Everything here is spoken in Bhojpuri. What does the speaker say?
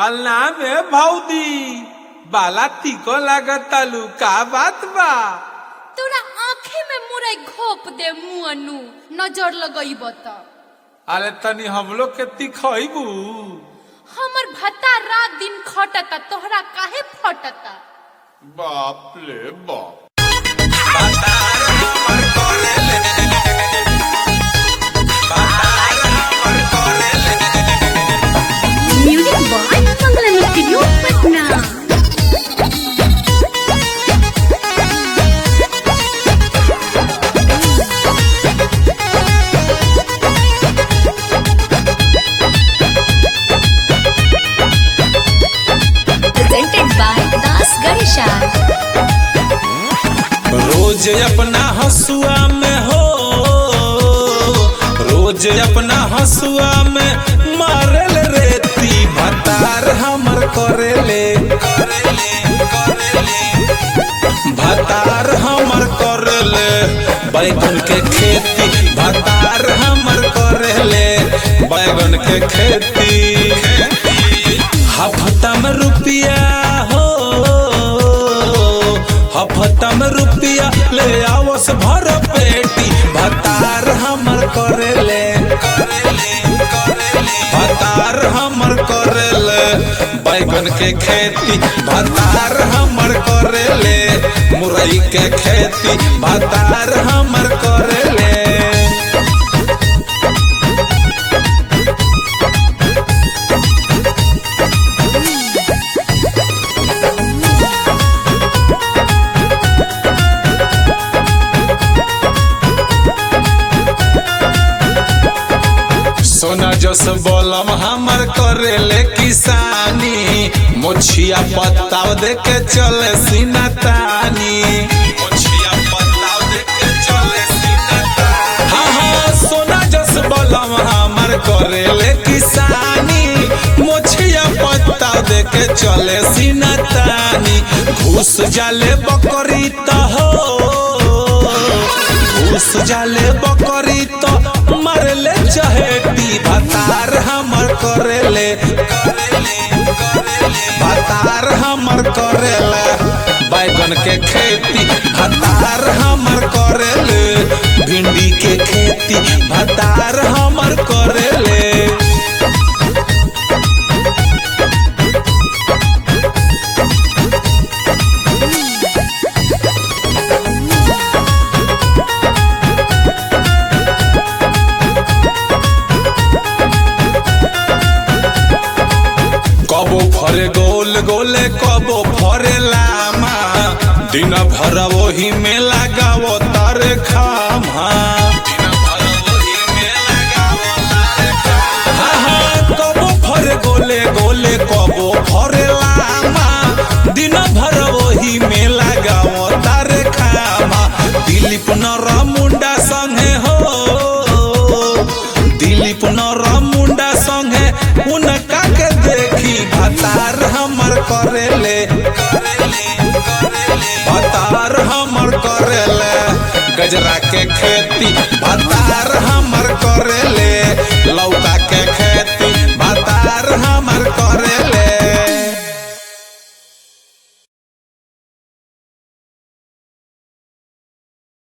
पलना में भौदी बाला तीको लागतालू का बात बा तोरा आँखे में मुरई घोप दे मुअनु नजर लगईब त अरे तनी हम लोग के तिखइबू हमर भत्ता रात दिन खटता तोहरा काहे फटता बाप रे बाप music by Mangalam studio Patna presented by Das Garisha. रोज अपना हसुआ में हो रोज अपना हसुआ में मारल रेती भतार हमर करेले भतार हमर करेले बैगन के खेती भतार हमर करेले बैगन के खेती हफ्ता में रुपया हो हफ्ता में रुपया ले आवस भर पेटी भतार हमर करेले भतार हमर करेले बैगन के खेती भतार हमर करेले मुरई के खेती भतार हमर करेले सोना जस बोलम हमर करेले किसानी मोछिया पत्ताव दे के चले सीना तानी मोछिया पत्ताव दे के चले सीना तानी हाँ हाँ सोना जस बोलम हमर करेले किसानी मोछिया पत्ताव दे के चले सीना तानी घुस जाले बकरी त हो घुस जाले बकरी तो मरले चहेटी भतार हमर करेले भतार हमर करेले बैगन के खेती भतार हमर करेले भिंडी के खेती भतार हमर करेले कबो फरे गोल गोले कबो फरे लामा दिन भर वही में लगावो तारे खामा हाँ, हाँ, कबो फरे गोले गोले कबो फरे लामा दिन भर वही में लगावो तारे खामा दिलीप नर मुंडा संगे हो दिलीप नर मुंडा संगे उनका के देखी भतार हमर करेले भतार हमर करेले गजरा के खेती भतार हमर करेले